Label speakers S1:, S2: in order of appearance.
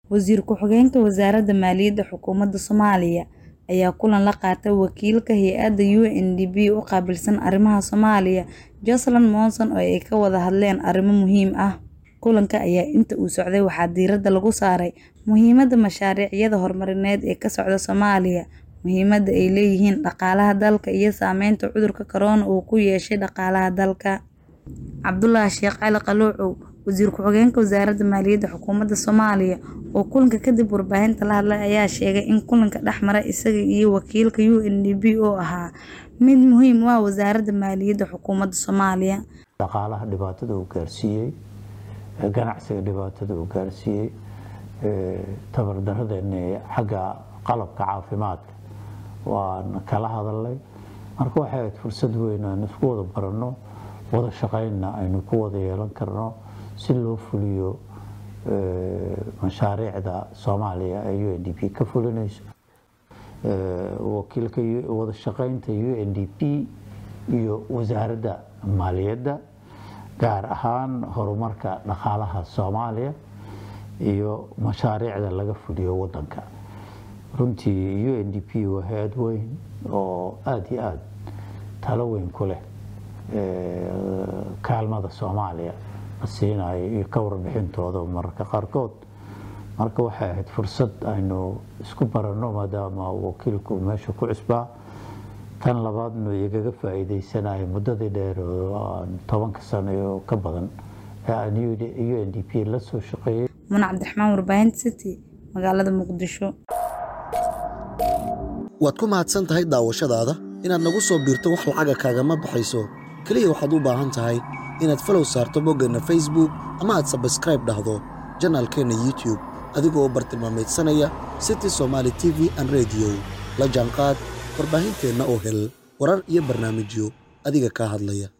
S1: Wasiir ku-xigeenka Wasaaradda Maaliyadda Xukuumadda Soomaaliya ayaa kulan la qaatay wakiilka hay'adda UNDP u qaabilsan arrimaha Soomaaliya, Jocelyn Monson, oo ay ka wada hadleen arrimo muhiim ah. Kulanka ayaa inta uu socday waxaa diiradda lagu saaray muhiimadda mashaariicda horumarineed ee ka socda Soomaaliya, muhiimadda ay leeyihiin dhaqaalaha dalka, iyo saameynta cudurka corona uu ku yeeshay dhaqaalaha dalka. Cabdullaahi Sheekh Cali Qaluucow, Wasiir ku-xigeenka Wasaaradda Maaliyadda Xukuumadda Soomaaliya, oo kulanka kadib warbaahinta la hadlay ayaa sheegay in kulanka dhexmaray isaga iyo wakiilka UNDP uu ahaa mid muhiim u ah Wasaaradda Maaliyadda Xukuumadda Soomaaliya.
S2: dhaqaalaha dhibaatada uu gaarsiiyey ganacsiga dhibaatada uu gaarsiiyey tabardaradeenna xagga qalabka caafimaadka waan kala hadalnay marka waxay ahayd fursad weyn aan isku wada baranno wada shaqaynna aynu ku wada yeelan karno si loo fuliyo mashaariicda soomaaliya ee u n d p ka fulinayso wakiilka wada shaqaynta u n d p iyo wasaaradda maaliyadda gaar ahaan horumarka dhaqaalaha soomaaliya iyo mashaariicda laga fuliyo wadanka runtii u n d p waa hay-ad weyn oo aada iyo aada talo weyn ku leh kaalmada soomaaliya la siinayo iyo ka warbixintooda mararka qaarkood marka waxay ahayd fursad aynu isku baranno maadaama wakiilku meesha ku cusbaa tan labaadnu igaga faa'iideysanayo muddadii dheer oo tobanka sano iyo ka badan ee aan u n d p la soo shaqeeyey
S1: Muna Cabdiraxmaan warbaahinta City magaalada Muqdisho.
S3: waad ku mahadsan tahay daawashadaada inaad nagu soo biirto wax lacaga kaagama baxayso keliya waxaad u baahan tahay inaad falow saarto boggeenna facebook ama aad sabskraib dhahdo janaalkeenna youtube adigoo u bartilmaamaydsanaya city somaali t v an rediyo la jaanqaad warbaahinteenna oo hel warar iyo barnaamijyo adiga kaa hadlaya